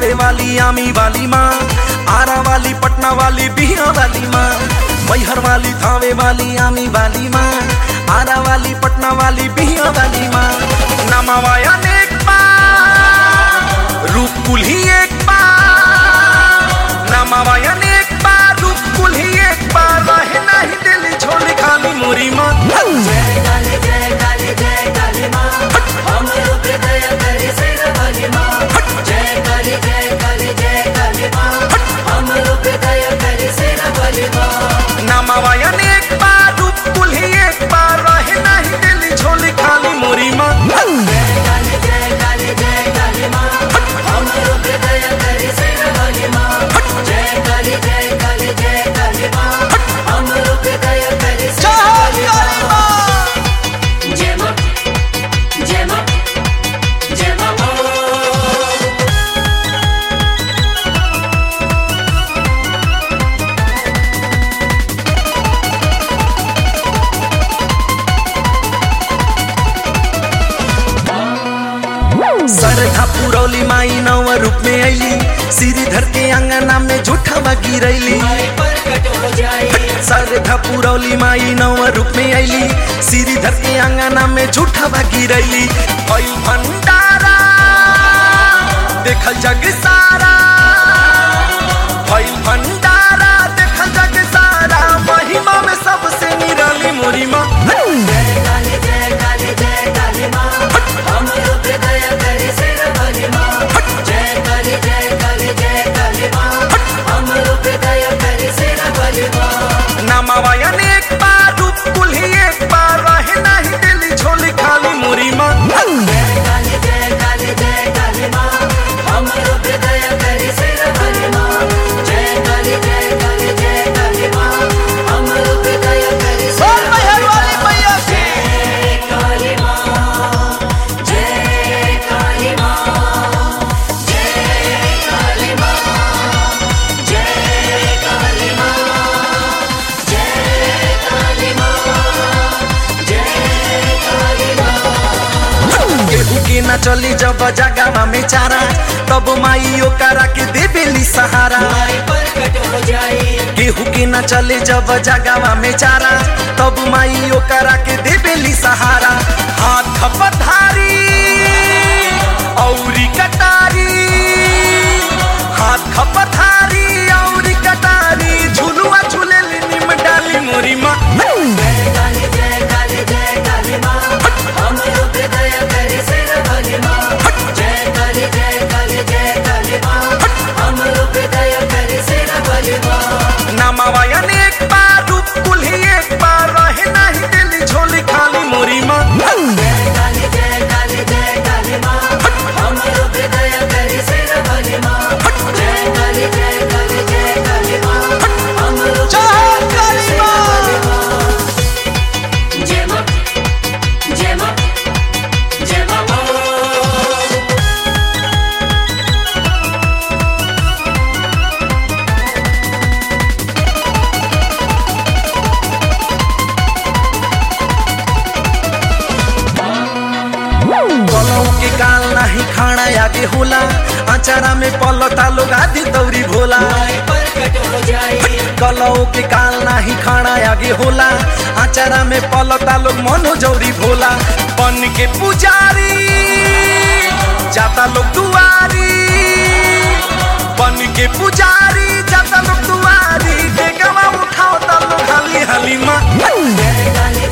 थावे वाली आमी वाली माँ आरा वाली पटना वाली बिहार वाली माँ मैहर वाली थावे वाली आमी वाली माँ आरा वाली पटना वाली बिहार वाली माँ नमावाया एक बार रूप कुल ही एक बार नमावाया एक बार रूप कुल ही एक बार रहे नहीं दिल छोड़ खाली मोरी माँ जय काली जय काली जय काली माँ हमरो हृदय करे सिर वाली माँ जय काली जय काली जय काली माँ हमरो हृदय करे सिर वाली माँ नमावाया एक बार रूप कुल ही एक बार रहे नहीं दिल छोड़ खाली मोरी माँ जय काली जय काली जय काली माँ हमरो हृदय करे सिर वाली माँ जय काली जय काली जय काली माँ हमरो हृदय करे सिर वाली माँ जय माँ जय माँ जय माँ सरधा पुरौली माई नव रूप में अली श्रीधर के अंगना में झूठा गिरैली प्रकट हो जाए सरधा पुरौली माई नव रूप में अली श्रीधर के अंगना में झूठा गिरैली भइल भंडारा देखल जग सारा भइल भंडारा देखल जग सारा महिमा में सबसे निराली मोरी माँ जय काली जय काली जय काली माँ हमरो हृदय करे सिर वाली माँ जय काली जय काली जय काली माँ हमरो हृदय करे सिर वाली माँ नमावाया एक बार रूप कुल ही एक बार रहे नहीं दिल झोली खाली मोरी माँ जय काली जय काली जय काली माँ हमरो हृदय करे सिर वाली माँ जय काली जय काली जय काली माँ हमरो हृदय करे सिर वाली माँ जय काली माँ जय काली माँ जय काली माँ जय काली माँ जय काली माँ जय काली माँ केहू के न चली जब जगह में चारा तब माई ओकरा के देवेली सहारा माई प्रकट हो जाए केहू के न चले जब जगह में चारा तब माई ओकरा के देवेली सहारा हाथ पधारी औरी कटारी हाथ पधारी औरी कटारी झुलुआ झूलेली निम डाली मोरी माँ जय काली जय काली जय काली माँ हमरो हृदय करे सिर वाली माँ जय काली जय काली जय काली माँ हमरो हृदय करे सिर वाली माँ नमावाया एक बार रूप कुल ही एक बार रहे नहीं दिल झोली खाली मोरी माँ जय काली जय काली जय काली माँ हमरो हृदय करे सिर वाली माँ जय काली जय काली जय काली माँ हमरो हृदय करे सिर वाली माँ जय माँ जय माँ जय माँ कलौ के काल नाही खाना आगे होला अचारा में पलता लोग आदि दौरी भोला माई प्रकट हो जाए कलौ के काल नाही खाना आगे होला अचारा में पलता लोग मनो जौरी भोला बन के पुजारी जाता लोग दुआरी बन के पुजारी जाता लोग दुआरी के गवा उठाओ ता लोग हाली हाली माँ जय काली